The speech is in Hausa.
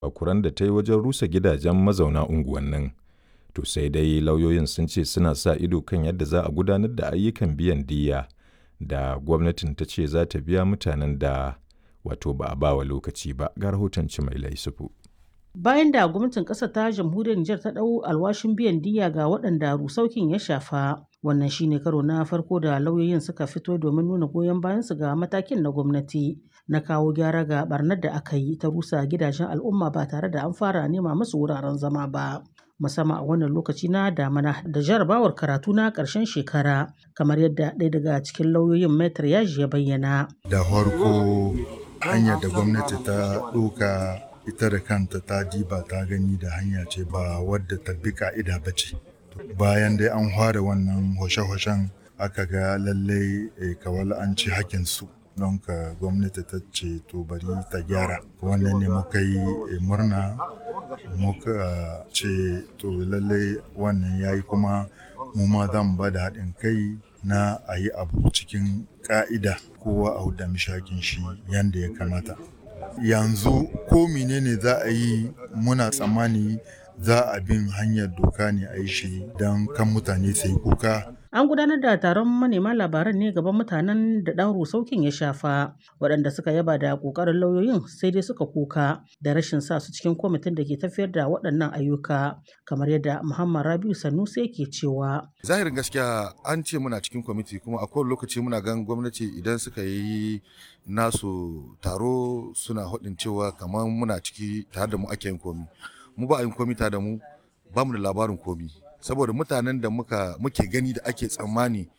kuran da ta yi wajen rusa gidajen mazauna unguwannin. To sai dai lauyoyin sun ce suna sa ido kan yadda za a gudanar da ayyukan biyan diyya da gwamnatin ta ce za ta biya mutanen da wato ba a bawa lokaci ba ga rahoton mai laisufu. Bayan da gwamnatin ƙasar ta jamhuriyar Nijar ta ɗau alwashin biyan diyya ga waɗanda rusaukin ya shafa, wannan shine karo na farko da lauyoyin suka fito domin nuna goyon bayansu ga matakin na gwamnati na kawo gyara ga barnar da aka yi ta rusa gidajen al'umma ba tare da an fara nema musu wuraren zama ba. musamman a wannan lokaci na damana da jarabawar karatu na ƙarshen shekara kamar yadda ɗaya daga cikin lauyoyin metar yaji ya bayyana. Da farko hanyar da gwamnati ta ɗauka ita da kanta ta diba ta gani da hanya ce ba wadda ta bi ka'ida ba ce. Bayan dai an fara wannan hoshe-hoshen aka ga lallai kawal an ci hakinsu. don ka gwamnati ta ce to bari ta gyara wannan ne muka yi murna muka ce to lallai wannan ya yi kuma mu ma zan ba da haɗin kai na a yi abu cikin ƙa'ida kowa a huda mishakin shi yadda ya kamata yanzu ko menene za a yi muna tsammani za a bin hanyar doka ne a yi shi don kan mutane sai kuka An gudanar da taron manema labaran ne gaban mutanen da ɗan rusaukin ya shafa, waɗanda suka yaba da ƙoƙarin lauyoyin sai dai suka kuka da rashin sa su cikin kwamitin da ke tafiyar da waɗannan ayyuka, kamar yadda Muhammad Rabiu Sanusi yake cewa. Zahirin gaskiya an ce muna cikin kwamiti kuma a kowane lokaci muna gan gwamnati idan suka yi nasu taro suna haɗin cewa kamar muna ciki tare da mu ake yin komi. Mu ba a yin komi tare da mu ba mu da labarin komi. saboda mutanen da muka muke gani da ake tsammani